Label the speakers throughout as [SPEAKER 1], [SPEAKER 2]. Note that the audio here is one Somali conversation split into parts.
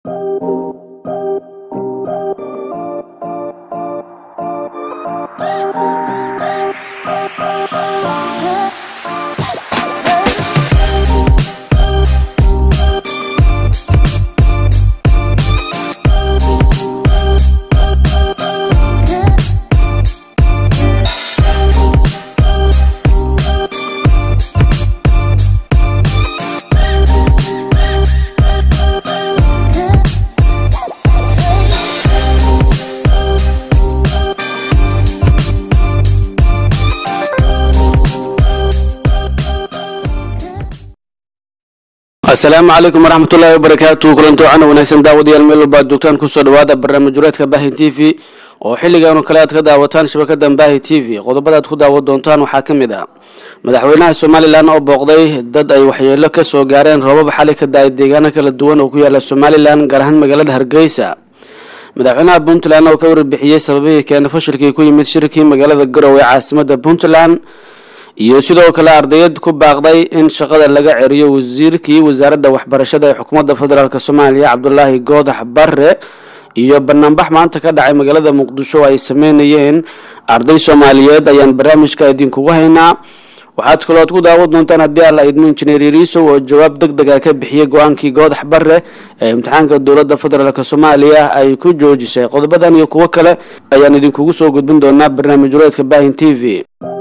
[SPEAKER 1] asalaamu calaykum waraxmatullaahi wabarakaatu kulanti wacan wanaagsan daawadayaal meel walba ad joogtaan kusoo dhawaada barnaamij wareedka baahi t v oo xilligan oo kale aad ka daawataan shabakada baahi t v qodobada aad ku daawan doontaan waxaa ka mid ah madaxweynaha somalilan oo booqday dad ay waxyeelo ka soo gaareen roobab xali ka da-ay deegaano kala duwan oo ku yaala somalilan gaar ahaan magaalada hargeysa madaxweynaha puntland oo ka warbixiyey sababihii keena fashilkii ku yimid shirkii magaalada garowe ee caasimada puntland iyo sidoo kale ardayad ku baaqday in shaqada laga ceriyo wasiirkii wasaaradda waxbarashada ee xukuumadda federaalk soomaaliya cabdulaahi goodax bare iyo banaanbax maanta ka dhacay magaalada muqdisho oo ay sameynayeen arday soomaaliyeed ayaan barnaamijka idinkugu haynaa waxaad kalood ku daawan doontaan haddii alla idmo injineer yariisow oo jawaab deg deg a ka bixiyey go-aankii goodax bare ee imtixaanka dowladda federaalk soomaaliya ay ku joojisay qodobadan iyo kuwo kale ayaan idinkugu soo gudbin doonaa barnaamij wareedka baahin t v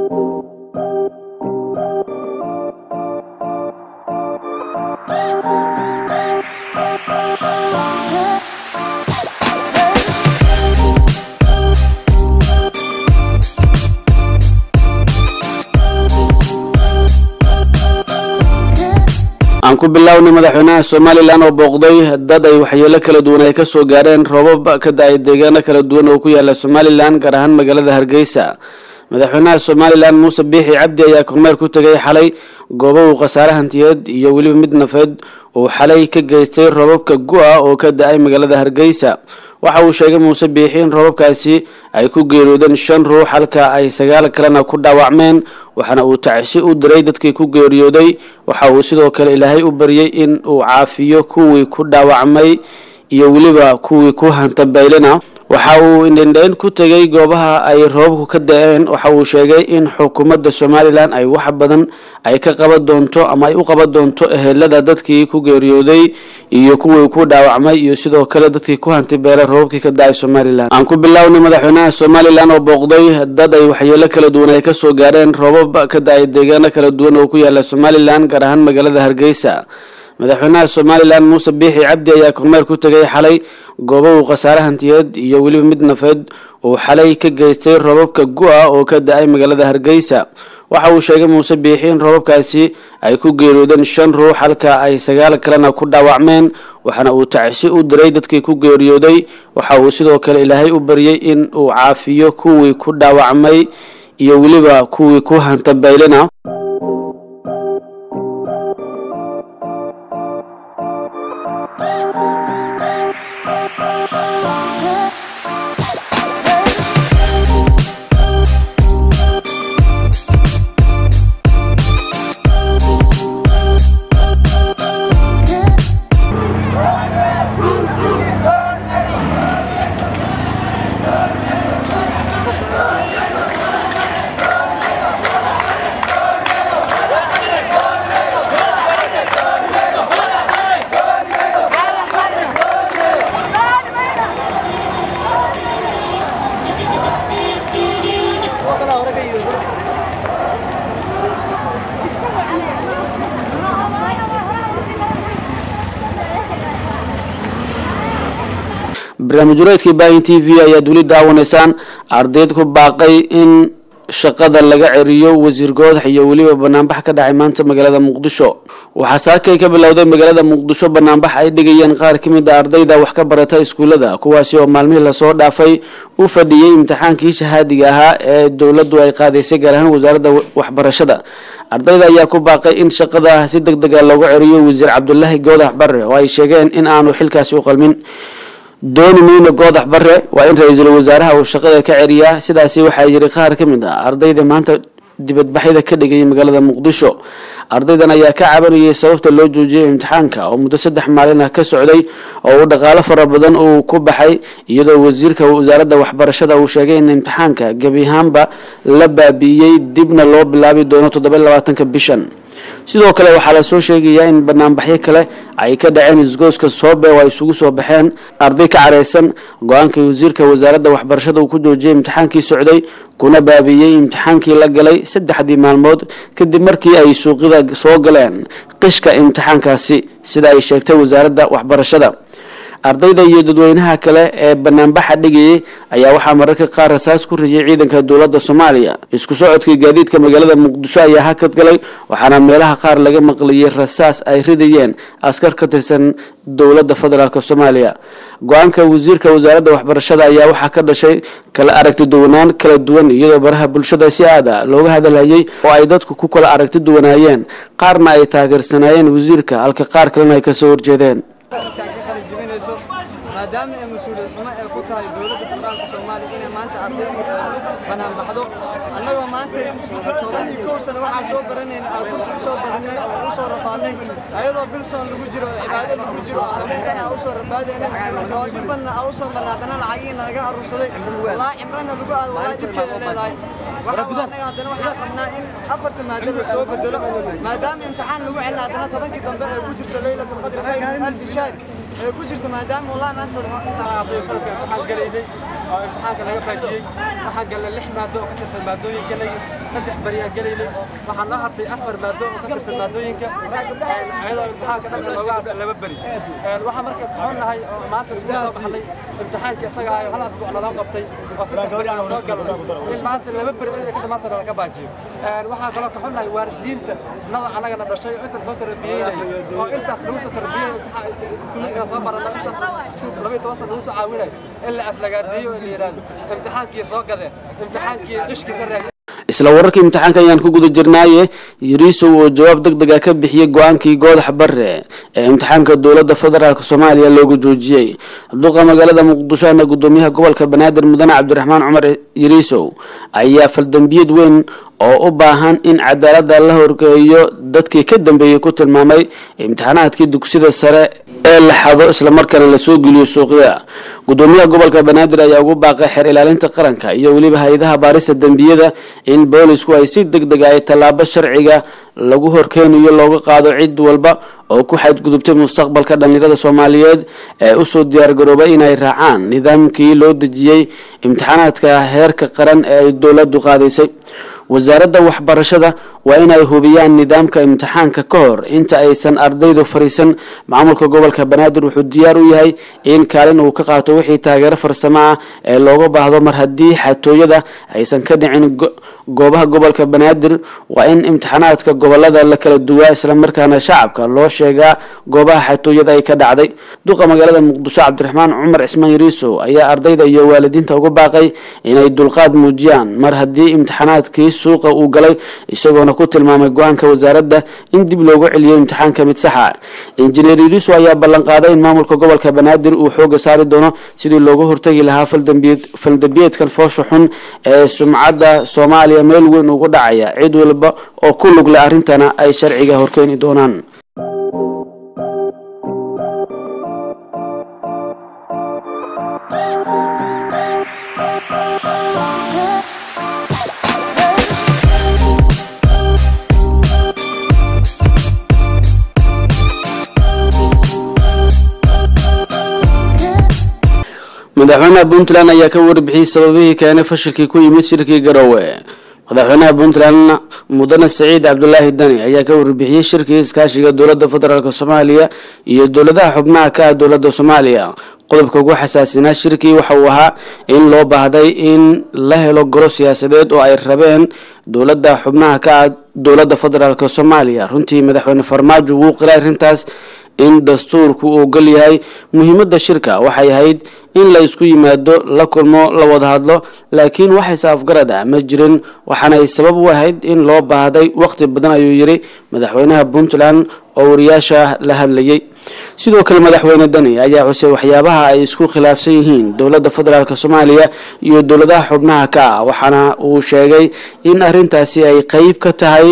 [SPEAKER 1] aan ku bilownay madaxweynaha somalilan oo booqday dad ay waxyeelo kala duwan ay kasoo gaareen roobab ka da-ay deegaano kala duwan oo ku yaala somalilan gaar ahaan magaalada hargeysa madaxweynaha somalilan muuse biixi cabdi ayaa kormeer ku tegay xalay goobo uu khasaare hantiyeed iyo weliba mid nafeed uu xalay ka geystay roobabka gu-a oo ka da-ay magaalada hargeysa waxa uu sheegay muuse biixi in roobabkaasi ay ku geeriyoodeen shan ruux halka ay sagaal kalena ku dhaawacmeen waxaana uu tacsi u diray dadkii ku geeriyooday waxa uu sidoo kale ilaahay u baryay in uu caafiyo kuwii ku dhaawacmay iyo weliba kuwii ku hantabaylena waxa uu indhendheyn ku tegay goobaha ay roobabku ka da-een waxa uu sheegay in xukuumadda somalilan ay wax badan ay ka qaban doonto ama ay u qaban doonto ehelada dadkii ku geeriyooday iyo kuwii ku dhaawacmay iyo sidoo kale dadkii ku hantibeelay roobabkii ka da-ay somalilan aan ku bilownay madaxweynaha somalilan oo booqday dad ay waxyeelo kala duwan ay kasoo gaareen roobab ka da-ay deegaano kala duwan oo ku yaala somalilan gaar ahaan magaalada hargeysa madaxweynaha somalilan muuse biixi cabdi ayaa kormeer ku tegay xalay goobo uu khasaare hantiyeed iyo weliba mid nafeed uu xalay ka geystay roobabka gu-a oo ka da-ay magaalada hargeysa waxa uu sheegay muuse biixi in roobabkaasi ay ku geeriyoodeen shan ruux halka ay sagaal kalena ku dhaawacmeen waxaana uu tacsi u diray dadkii ku geeriyooday waxa uu sidoo kale ilaahay u baryay in uu caafiyo kuwii ku dhaawacmay iyo weliba kuwii ku hantabaylena barnaamij wareedkii baahin t v ayaad weli daawanaysaan ardayd ku baaqay in shaqada laga ceriyo wasiir goodax iyo weliba banaanbax ka dhacay maanta magaalada muqdisho waxaa saakay ka bilowday magaalada muqdisho banaanbax ay dhigayeen qaar ka mid a ardayda wax ka barata iskuullada kuwaasi oo maalmihii lasoo dhaafay u fadhiyey imtixaankii shahaadiga ahaa ee dowladdu ay qaadaysay gaar ahaan wasaaradda waxbarashada ardayda ayaa ku baaqay in shaqada si deg dega looga ceriyo wasiir cabdulaahi goodax bare oo ay sheegeen in aanu xilkaasi u qalmin dooni miino goodax bare waa in ra-iisul wasaaraha uu shaqada ka ceriyaa sidaasi waxaa yiri qaar ka mid ah ardayda maanta dibadbaxyada ka dhigayay magaalada muqdisho ardaydan ayaa ka cabanayay sababta loo joojiyay imtixaanka oo muddo saddex maalin ah ka socday oo uu dhaqaalo fara badan uu ku baxay iyadoo wasiirka wasaaradda waxbarashada uu sheegay in imtixaanka gebi ahaanba la baabi'iyey dibna loo bilaabi doono toddoba iyo labaatanka bishan sidoo kale waxaa lasoo sheegayaa in banaanbaxyo kale ay ka dhaceen isgooska soobe oo ay isugu soo baxeen arday ka careysan go-aankii wasiirka wasaaradda waxbarashada uu ku joojiyay imtixaankii socday kuna baabiiyey imtixaankii la galay saddexdii maalmood kadib markii ay suuqida soo galeen qishka imtixaankaasi sida ay sheegtay wasaaradda waxbarashada ardayda iyo dadweynaha kale ee banaanbaxa dhigayay ayaa waxaa mararka qaar rasaas ku riyay ciidanka dowladda soomaaliya isku socodkii gaadiidka magaalada muqdisho ayaa hakad galay waxaana meelaha qaar laga maqliyay rasaas ay ridayeen askar ka tirsan dowladda federaalk soomaaliya go-aanka wasiirka wasaaradda waxbarashada ayaa waxaa ka dhashay kala aragti duwanaan kala duwan iyadoo baraha bulshada si aada looga hadalhayay oo ay dadku ku kala aragti duwanaayeen qaarna ay taageersanaayeen wasiirka halka qaar kalena ay kasoo horjeedeen
[SPEAKER 2] maadaama ay mas-uuliyad xumo ay ku tahay dowladda federaalka soomaaliya inay maanta ardayda banaan baxdo annagoo maanta toban iyo kow sano waxaa soo baranayna aan kursi u soo badinay oo u soo rafaadnay ayadoo bilson lagu jiro oo cibaado lagu jiro oo habeenkan aan u soo rafaadaynay oo dhibadna aan u soo marnay haddana lacagiina laga aruursaday walaa cimrana lagu aado walaa dhibkeeda leedahay annaga haddana waxaan qabnaa in afarta maado la soo bedelo maadaama imtixaan lagu celina haddana tobankii dambe ee ku jirto leylatulqadri khayr min alfi shahr ee ku jirto maadaama wallahi maanta
[SPEAKER 3] sanadka imtixaan galaynay oo imtixaanka laga baajiyey waxaan galnay lix maado oo ka tirsan maadooyinkanagi saddex beri aan gelaynay waxaa noo hartay afar maado oo ka tirsan maadooyinka iyadoo imtixaanka dhanka looga hartay laba beri waxaan marka kaxonnahay oo maanta isku soo baxnay imtixaanka isaga ah hal asbuuc naloo qabtay oo saddex beri aan soo galnay in maanta laba beri ay ka dhamaantana laga baajiyo waxaan kaloo kaxonnahay waalidiinta nada annagana dhashay oo intan soo tarbiyeynaya oo intaas lagu soo tarbiyey kulligaa soo barana intaas iskuulka laba iyo toban sana lagu soo caawinay in la aflagaadeeyo in la yidhahdo imtixaankii soo gadeen imtixaankii qishkiisa raadiyey
[SPEAKER 1] isla wararkii imtixaanka ayaan ku guda jirnaaye yariisow oo jawaab deg deg ah ka bixiyey go-aankii goodax bare ee imtixaanka dowladda federaalk soomaaliya loogu joojiyey duqa magaalada muqdisho ana gudoomiyaha gobolka banaadir mudane cabdiraxmaan cumar yariisow ayaa faldambiyad weyn oo u baahan in cadaaladda la horgeeyo dadkii ka dambeeyey ku tilmaamay imtixaanaadkii dugsida sare ee la xado islamarkaana lasoo geliyo suuqyada gudoomiyaha gobolka banaadir ayaa ugu baaqay xeer ilaalinta qaranka iyo weliba hay-adaha baarista dembiyada in boolisku ay si deg deg ay tallaabo sharciga lagu horkeenayo looga qaado cid walba oo ku xadgudubtay mustaqbalka dhallinyarada soomaaliyeed ee usoo diyaargaroobay inay raacaan nidaamkii loo dejiyey imtixaanaadka heerka qaran ee ay dowladdu qaadaysay wasaaradda waxbarashada waa inay hubiyaan nidaamka imtixaanka ka hor inta aysan ardaydu fariisan maamulka gobolka banaadir wuxuu diyaar u yahay in kaalin uu ka qaato wixii taageero farsamo ah ee looga baahdo mar haddii xatooyada aysan ka dhicin goobaha gobolka banaadir waa in imtixaanaadka gobolada la kala duwaa islamarkaana shacabka loo sheegaa goobaha xatooyada ay ka dhacday duqa magaalada muqdisho cabdiraxmaan cumar cismaan yariisow ayaa ardayda iyo waalidiinta uga baaqay inay dulqaad muujiyaan mar haddii imtixaanaadkii suuqa uu galay isagoona ku tilmaamay go-aanka wasaaradda in dib loogu celiyo imtixaanka mid saxa injineer yariisow ayaa ballanqaaday in maamulka gobolka banaadir uu xooga saari doono sidii looga hortagi lahaa faldambiyeedkan foosha xun ee sumcadda soomaaliya meel weyn ugu dhacaya cid walba oo ku lug leh arrintana ay sharciga horkeeni doonaan madaxweynaha puntland ayaa ka warbixiyey sababihii keenay fashilkii ku yimid shirkii garowe madaxweynaha puntland mudane saciid cabdulaahi dani ayaa ka warbixiyey shirkii iskaashiga dowladda federaalk soomaaliya iyo dowladaha xubnaha ka ah dowladda soomaaliya qodobka ugu xasaasinaa shirkii waxa uu ahaa in loo baahday in la helo goro siyaasadeed oo ay rabeen dowladda xubnaha ka ah dowladda federaalk soomaaliya runtii madaxweyne farmaajo wuu qiray arrintaas in dastuurku uu gol yahay muhiimadda shirka waxay ahayd in la isku yimaado la kulmo la wada hadlo laakiin waxayse afgarad ah ma jirin waxaana ay sabab u ahayd in loo baahday waqti badan ayuu yidhi madaxweynaha puntland oo wariyaasha la hadlayay sidoo kale madaxweyne dani ayaa xusay waxyaabaha ay isku khilaafsan yihiin dowladda federaalk soomaaliya iyo dowladaha xubnaha ka ah waxaana uu sheegay in arrintaasi ay qeyb ka tahay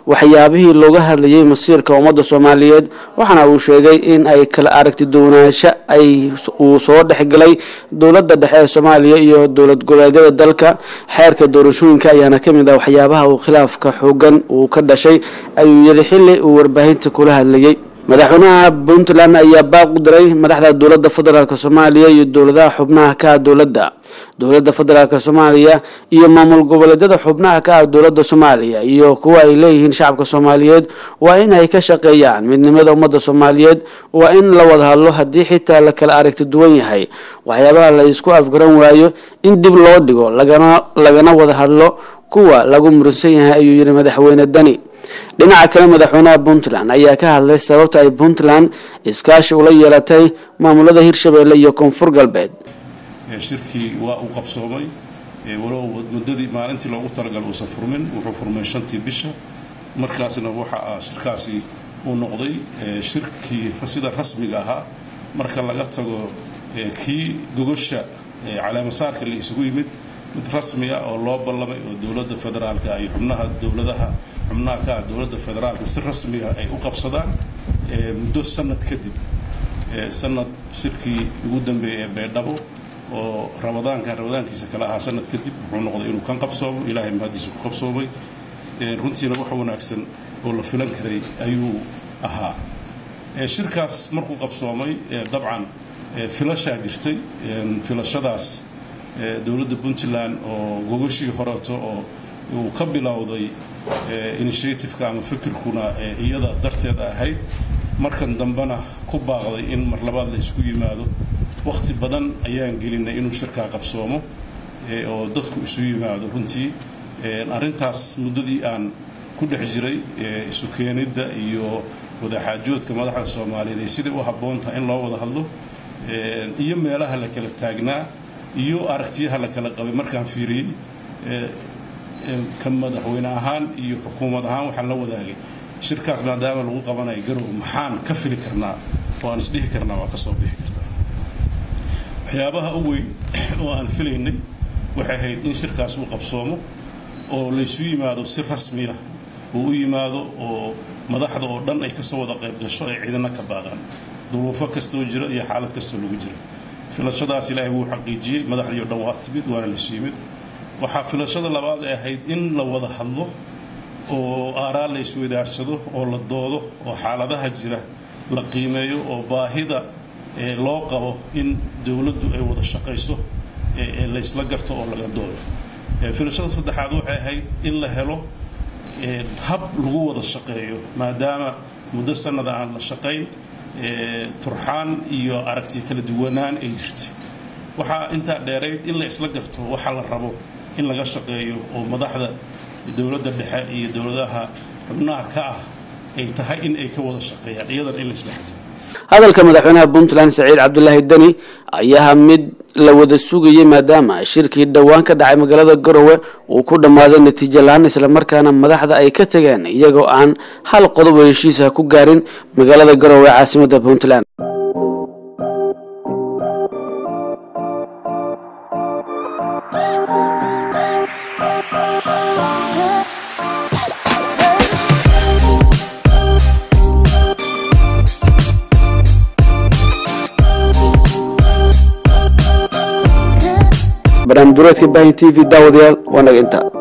[SPEAKER 1] waxyaabihii looga hadlayay masiirka ummadda soomaaliyeed waxaana uu sheegay in ay kala aragti duwanaansho ay uu soo dhexgalay dowladda dhexe ee soomaaliya iyo dowlad goboleedyada dalka xeerka doorashooyinka ayaana ka mid ah waxyaabaha uu khilaafka xoogan uu ka dhashay ayuu yidhi xilli uu warbaahinta kula hadlayay madaxweynaha puntland ayaa baaq u diray madaxda dowladda federaalk soomaaliya iyo dowladaha xubnaha ka ah dowladda dowladda federaalk soomaaliya iyo maamul goboleedyada xubnaha ka ah dowladda soomaaliya iyo kuwa ay leeyihiin shacabka soomaaliyeed waa in ay ka shaqeeyaan midnimada ummadda soomaaliyeed waa in la wada hadlo haddii xitaa la kala aragti duwan yahay waxyaabaha la isku afgaran waayo in dib loo dhigo lagana lagana wada hadlo kuwa lagu muransan yahay ayuu yihi madaxweyne dani dhinaca kale madaxweynaha puntland ayaa ka hadlay sababta ay puntland iskaashi ula yeelatay maamulada hirshabelle iyo koonfur galbeed
[SPEAKER 4] shirkii waa uu qabsoomay walow muddadii maalintii loogu talagal uusan furmin wuxuu furmay shantii bisha markaasna waxa ah shirkaasi uu noqday shirkii sida rasmiga ahaa marka laga tago kii gogosha caleemasaarka la isugu yimid mid rasmi ah oo loo ballamay oo dowladda federaalka iyo xubnaha dowladaha xubnaha ka ah dowladda federaalka si rasmi ah ay u qabsadaan muddo sanad kadib sanad shirkii ugu dambeeyay ee beedhabo oo ramadaankan ramadaankiisa kale ahaa sanad kadib wuxuu noqday inuu kan qabsoomo ilaahay mahadiisa ku qabsoomay runtiina wax wanaagsan oo la filan karay ayuu ahaa shirkaas markuu qabsoomay dabcan filashaa jirtay filashadaas dowladda puntland oo gogashii horeeto oo uu ka bilowday initiativeka ama fikirkuna iyada darteed ahayd markan dambena ku baaqday in mar labaad la isku yimaado wakhti badan ayaan gelinay inuu shirkaa qabsoomo oo dadku isu yimaado runtii arrintaas muddadii aan ku dhex jiray isu keenidda iyo wadaxaajoodka madaxda soomaaliyeed ee siday u habboon tahay in loo wada hadlo iyo meelaha la kala taagnaa iyo aragtiyaha la kala qabay markaan fiiriyey ka madaxweyne ahaan iyo xukuumad ahaan waxaan la wadaagay shirkaas maadaama lagu qabanayo garow maxaan ka fili karnaa oo aan isdhihi karnaa waa ka soo bixi kartaa waxyaabaha u weyn oo aan filaynay waxay ahayd in shirkaas uu qabsoomo oo laysu yimaado si rasmiya uu u yimaado oo madaxda oo dhan ay kasoo wada qayb gasho ay ciidana ka baaqaan duruufo kastoo jira iyo xaalad kastoo lagu jira filashadaas ilaahay wuu xaqiijiyey madaxdii o dhan waa timid waana laysu yimid waxaa filashada labaad ay ahayd in la wada hadlo oo aaraa la isweydaarsado oo la doodo oo xaaladaha jira la qiimeeyo oo baahida loo qabo in dowladdu ay wada shaqayso laysla garto oo laga doodo filashada saddexaad waxay ahayd in la helo hab lagu wada shaqeeyo maadaama muddo sanada aan la shaqayn turxaan iyo aragti kala duwanaan ay jirtay waxaa intaa dheerayd in la isla garto waxa la rabo in laga shaqeeyo oo madaxda dowladda dhexe iyo dowladaha xubnaha ka ah ay tahay in ay ka wada shaqeeyaan iyadan in la isla xajiro
[SPEAKER 1] hadalka madaxweynaha puntland saciid cabdulaahi deni ayaha mid la wada sugayay maadaama shirkii dhowaan ka dhacay magaalada garowe uu ku dhammaaday natiijo la-aan islamarkaana madaxda ay ka tageen iyagoo aan hal qodob oo heshiisa ku gaarin magaalada garowe caasimadda puntland barnaamij dureedka bahin t v daawadayaal waa naga intaa